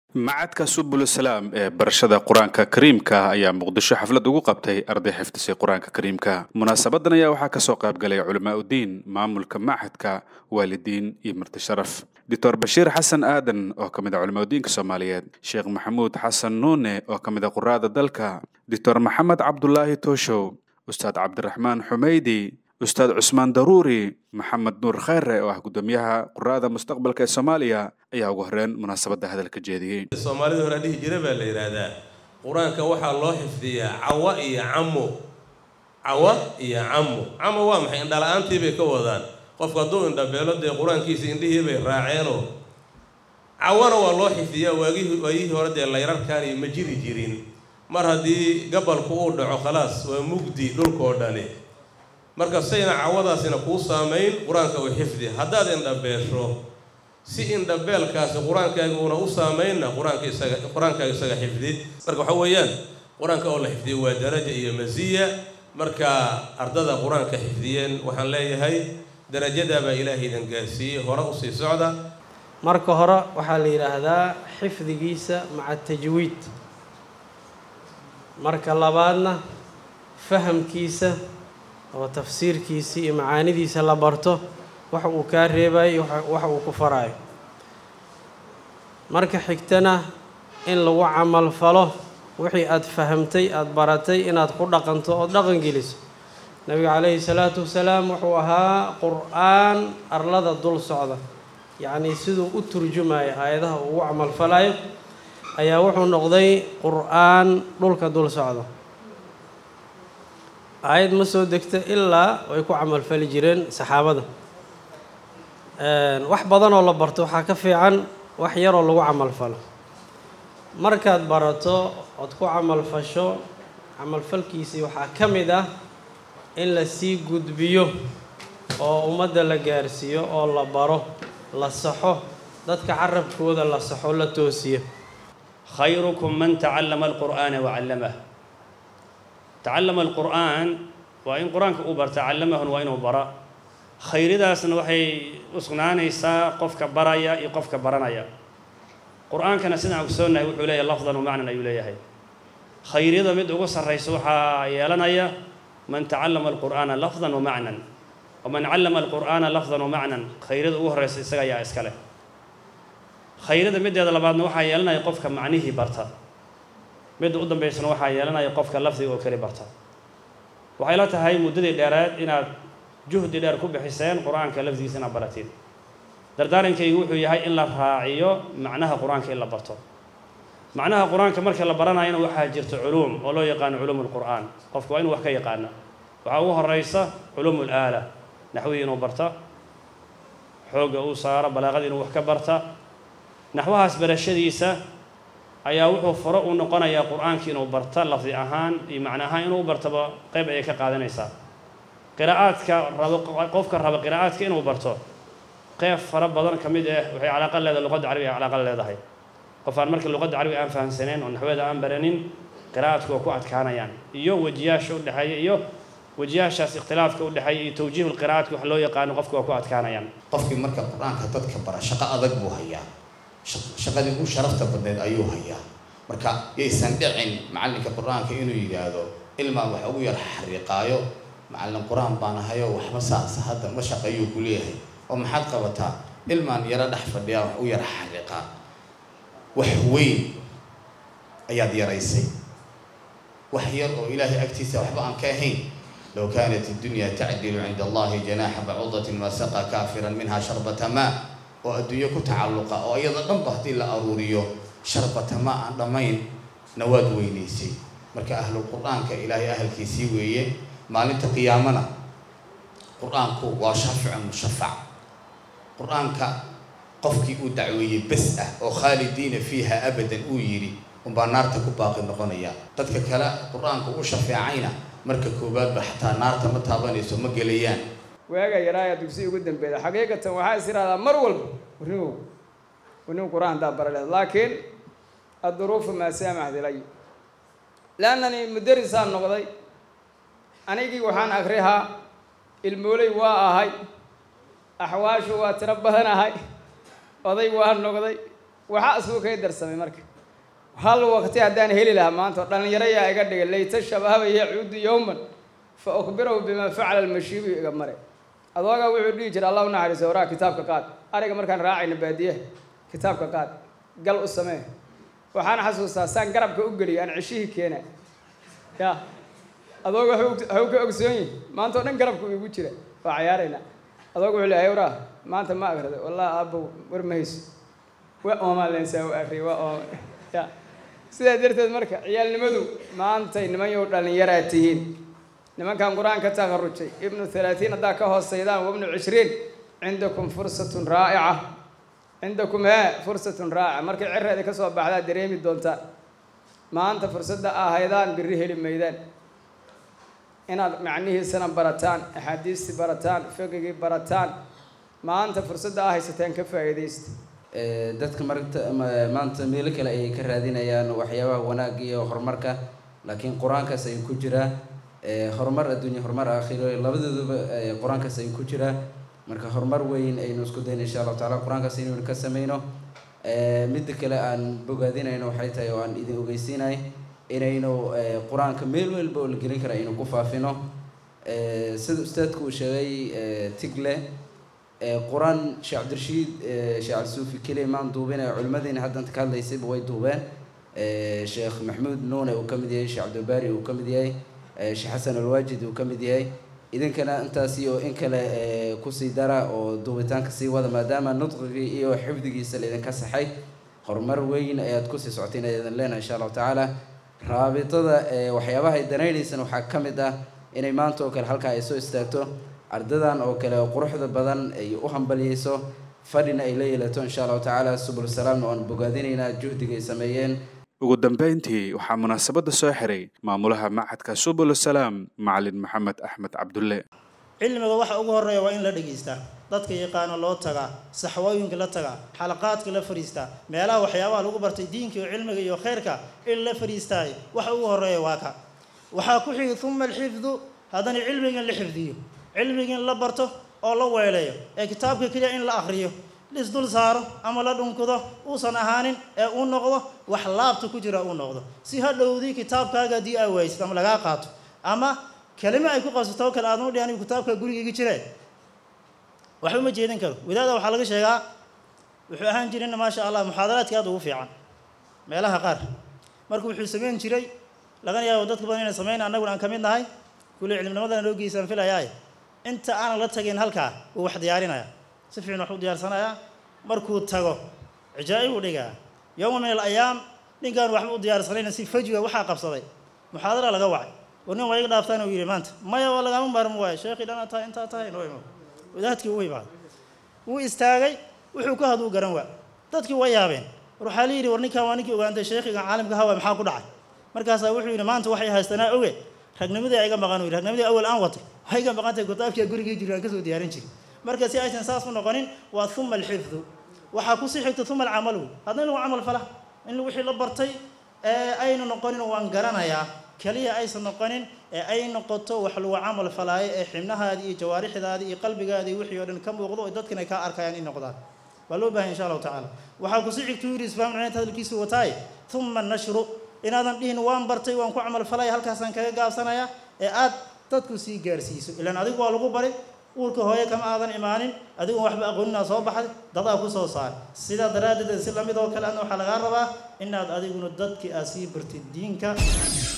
macadka subul salaam ee barashada qur-aanka kariimka ayaa muqdisho xaflad ugu qabtay arday xifdisay qur-aanka kariimka munaasabadan ayaa waxaa kasoo qaybgalay culamaa udiin maamulka macadka waalidiin iyo marti sharaf doctor bashiir xasan aadan oo ka mid a culamaa udiinka soomaaliyeed sheekh maxamuud xasan nuune oo ka mid a quraada dalka doctor maxamed cabdulaahi tooshow ustaad cabdiraxmaan xumeydi ustaad cusmaan daruuri maxamed nuur kheyre oo ah guddoomiyaha quraada mustaqbalka ee soomaaliya ayaa ugu horreyn munaasabadda hadalka jeediyey soomaalida hore dhihi jira baa la yidhaahdaa qur-aanka waxaa loo xifdiyaa cawa iyo camo cawa iyo camo camo waa maxay indhala-aantii bay ka wadaan qofku hadduu indhabeelo dee qur-aankiisa indhihii bay raaceenoo cawana waa loo xifdiyaa waagihii waayihii hore dee layrarkaani ma jiri jirin mar haddii gabalku uu dhaco khalaas waa mugdi dhulkoo dhani marka sayna cawadaasina kuu saamayn qur-aanka u xifdi haddaad indhabeesho si indhabeelkaasi qur-aankaaga uuna u saamaynna qur-aanka isaga qur-aankaaga isaga xifdi marka waxa weeyaan qur-aanka oo la xifdiyo waa daraja iyo masiya marka ardada qur-aanka xifdiyeen waxaan leeyahay darajadaabaa ilaahay idan gaarsiiyey hore usii socda marka hore waxaa la yidhaahdaa xifdigiisa maca tajwiid marka labaadna fahamkiisa oo tafsiirkiisii iyo macaanidiisa la barto waxa uu kaa reebayo waxa uu ku faraayo marka xigtana in lagu camal falo wixii aada fahamtay aada baratay inaad ku dhaqanto ood dhaqan geliso nabiga calayhi salaatu wasalaam wuxuu ahaa qur-aan arlada dul socda yacnii siduu u turjumayo aayadaha uu ugu camalfalayo ayaa wuxuu noqday qur-aan dhulka dul socda aayad ma soo degta ilaa way ku camalfali jireen saxaabada wax badanoo la barto waxaa ka fiican wax yaroo lagu camalfalo markaad barato ood ku camalfasho camalfalkiisii waxaa ka mid ah in la sii gudbiyo oo ummadda la gaarsiiyo oo la baro la saxo dadka carabkooda la saxo la toosiyo khayrukum man tacallama alqur'aana wacallamah tacallama alqur'aan waa in qur-aanka uu barta callamahun waa inuu bara khayridaasna waxay u sugnaanaysaa qofka baraya iyo qofka baranaya qur-aankana sidaan ogsoonnahay wuxuu leeyahay lafdan wa macnan ayuu leeyahay khayryada mid ugu sarraysa waxaa yeelanaya man tacallama alqur'aana lafdan wa macnan waman callama alqur'aana lafdan wa macnan khayryada ugu horraysa isaga ayaa iska leh khayryada middeeda labaadna waxaa yeelanaya qofka macnihii barta midda u dambaysana waxaa yeelanaya qofka lafdiga oo keli barta waxay la tahay muddadii dheereed inaad juhdi dheer ku bixiseen qur-aanka lafdigiisa inaad baratid dardaarankaygu wuxuu yahay in la raaciyo macnaha qur-aanka in la barto macnaha qur-aanka marka la baranayana waxaa jirta culuum oo loo yaqaano culuum lqur'aan qofku waa inuu wax ka yaqaana waxaa ugu horeysa culuum laala naxwihii inuu barta xoogga uu saaro balaaqadii inuu wax ka barta naxwahaas barashadiisa ayaa wuxuu furo u noqonayaa qur-aankii inuu barta lafdi ahaan iyo macna ahaan inuu bartaba qayb ayay ka qaadanaysaa qiraa'aadka rabo qofka raba qiraa'aadka inuu barto qeyb fara badan ka mid ah waxay calaaqa leedahay luqadda carabiga ay calaaqa leedahay qof aan marka luqadda carabiga aan fahamsanayn oo naxweeda aan baranin qiraa'aadku waa ku adkaanayaan iyo wejiyaasha u dhexeeya iyo wejiyaashaas ikhtilaafka u dhexeeya iyo tawjiihu lqiraa'aadka wax loo yaqaano qofka waa ku adkaanayaan qofkii marka qur-aanka dadka bara shaqo adag buu hayaa shaqadii ugu sharafta badneed ayuu hayaa marka yaysan dhicin macallinka qur-aanka inuu yidhaahdo ilmaa wax ugu yar xariiqaayo macallin qur-aan baan ahayo waxba saasa hadda ma shaqeeyuu ku leeyahay oo maxaad qabataa ilmaan yaro dhex fadhiyaa wax u yar xariiqaa wax weyn ayaad yaraysay wax yar oo ilaahay agtiisa waxba aan ka ahayn low kaanat iddunya tacdilu cinda allahi janaaxa bacuudatin ma saqa kaafiran minha sharbata maa oo adduunyo ku tacalluqa oo iyada dhanba haddii la aruuriyo sharbata ma aan dhammayn na waad weynaysay marka ahlul qur-aanka ilaahay ahalkiisii weeye maalinta qiyaamana qur-aanku waa shaaficun mushafac qur-aanka qofkii uu dacweeyey bes ah oo khaalidiina fiiha abadan uu yidhi unbaa naarta ku baaqi noqonaya dadka kale qur-aanka u shafeecayna marka koowaadba xataa naarta ma taabanayso ma gelayaan waaga yaraayaa dugsi ugu dambeeda xaqiiqatan waxaa is ihahdaa mar walba warnigow warnigu qur-aan haddaa baraleed laakiin adduruufu maa saamaxd ilay leannani mudarisaan noqday anigii waxaan akrihaa ilmooley waa ahay axwaashu waa tiro badan ahay oday waa noqday waxa asbuu kay darsamay marka hal waqti haddaan heli lahaa maanta oo dhallinyaro yaa iga dhigay layta shabaaba yacuudu yowman fa ukhbirahu bimaa facala almashiibu iga mare adoogaa wuxuu dhihi jiray allah u naxariiso waraa kitaabka qaad ariga markaan raacayna baadiyaha kitaabka qaad gal u samee waxaan xasuustaa saan garabka u geliyo aan ceshihii keena ya adooga haw ka ogsoon yihi maanta oo dhan garabka u igu jira waa cayaarayna adooga wuxuu leeyahay waraa maanta ma akrida wallahi aabbow war ma hayso waa oomaa leensaa u akriya waa ooma ya sidaa darteed marka ciyaalnimadu maantay nimanyow dhallinyaraa tihiin nimankan qur-aanka takharujay ibnu halaatiin haddaa ka hooseydaan wabnu cishriin cindakum fursatun raa'ica cindakum hee fursatun raa'ica markay cireeda ka soo baxdaa dareemi doontaan maanta fursadda ahaydaan birri heli maydaan inaad macnihiisana barataan axaadiistii barataan fiqigii barataan maanta fursadda aa haysateen ka faa'iidaysta dadka marta ma- maanta meelo kale ayay ka raadinayaan waxyaabaha wanaag iyo horumarka laakiin qur-aankaas ayuu ku jiraa Eh, horumar adduunya horumar aakhiro labadooduba eh, qur-aankaas ayuu ku jiraa marka horumar weyn aynu isku dayna insha allahu taala qur-aankaas inaynu ka sameyno Eh, midda kale aan bogaadinayno waxay tahay oo aan idin ogeysiinay inaynu eh, qur-aanka meel walba oo la gelin kara aynu ku faafino Eh, sida ustaadku uu sheegay eh, tigle Eh, qur-aan sheekh cabdirashiid eh, sheekh cabdisuufi keliya maan duubin ee culimmadiina haddanta ka hadlaysayba way duubeen Eh, sheekh maxamuud nuune uu ka mid yahay sheekh cabdilbaari uu ka mid yahay eh, sheekh xasan alwaajid uu ka mid yahay idinkana intaasi oo in kale eh, kusii dara oo duubitaanka sii wada maadaama nudqigii iyo xifdigiisa laydinka saxay horumar weyn ayaad kusii socotay inaad idin leenahay insha allahu tacaala raabitada eh, waxyaabaha ay danaynaysana waxaa ka mid ah inay maanta oo kale halkaa ay soo istaagto ardadan oo kale oo quruxda badan ay u hambaliyeyso fadhina ay la yeelato insha allahu tacaala subul salaamna waan bogaadinaynaa juhdiga ay sameeyeen ugu dambayntii waxaa munaasabadda soo xiray maamulaha macadka subul salaam macalin maxamed axmed cabdulle cilmiga waxa ugu horeeya waa in la dhegaystaa dadka yaqaano loo tagaa saxwooyinka la tagaa xalaqaadka la fadhiistaa meelaha waxyaabaha lagu bartay diinka iyo cilmiga iyo khayrka in la fadhiistaayo waxa ugu horeeya waa ka waxaa ku xigi uma alxifdu haddana cilmigan la xifdiyo cilmigan la barto oo la weeleeyo ee kitaabka keliya in la akhriyo lisdul saaro ama la dhunkado uusan ahaanin ee uu noqdo wax laabta ku jira uu noqdo si hadhowdii kitaabkaaga haddii aa waysid ama lagaa qaato ama kelimo ay ku qabsato oo kale aadan u dhihan kitaabka gurigayga jire waxba ma jeedin karo wadaada waxaa laga sheegaa wuxuu ahaan jirina maasha allah muxaadaraadka aad ugu fiican meelaha qaar marka wuxuu samayn jiray lagana yaabo dadka badan inay samayn annaguna aan ka mid nahay kulli cilminimadana loo geysaan filayaaye inta aanan la tagin halkaa wuu wax diyaarinaya si fiican wax u diyaarsanayaa markuu tago cijaa'ib u dhigaa yowma min alayaam ninkaan waxba u diyaarsanayna si fajwa waxaa qabsaday muxaadara laga wacay war nin waa iga dhaaftaan uu yidhi maanta maya waa lagama maarmo waayo sheekhii dhanaa tahay intaa tahay noo imo wadaadkii u imaad wuu istaagay wuxuu ka haduu garan waa dadkii way yaabeen war waxaa la yidhi war ninkaan waa ninkii ogaantay sheekhigan caalimka hawa maxaa ku dhacay markaasaa wuxuu yidhi maanta waxay haystanaa oge ragnimadii iga maqan uu yidhi ragnimadii awal aan watay waxay iga maqan tahay kitaabkii gurigii jiri aan kasoo diyaarin jirin marka si aysan saas u noqonin waa uma alxifdu waxaa kusii xigta uma alcamalu haddana in lagu camal fala in wixii la bartay ee aynu noqonin waan garanayaa keliya aysan noqonin ee ay noqoto wax lagu camal falaayo ee xibnahaadii iyo jawaarixdaadii iyo qalbigaadii wixii oo dhan ka muuqdo oo dadkan ay kaa arkayaan in noqdaan waa loo bahan insha allahu tacaala waxaa kusii xigta yidhi isfaam cinayd hadalkiisu wataaye uma nashru inaadan dhihin waan bartay waan ku camal falaya halkaasaan kaga gaabsanaya ee aad dadku sii gaarsiiso ilaan adigu waa lagu bari uurka hooye kama aadan imaanin adigoon waxba aqooninaa soo baxday dadaa ku soo saar sidaa daraaddeed si lamid oo kale adna waxaa lagaa rabaa inaad adiguna dadkii aad sii bartid diinka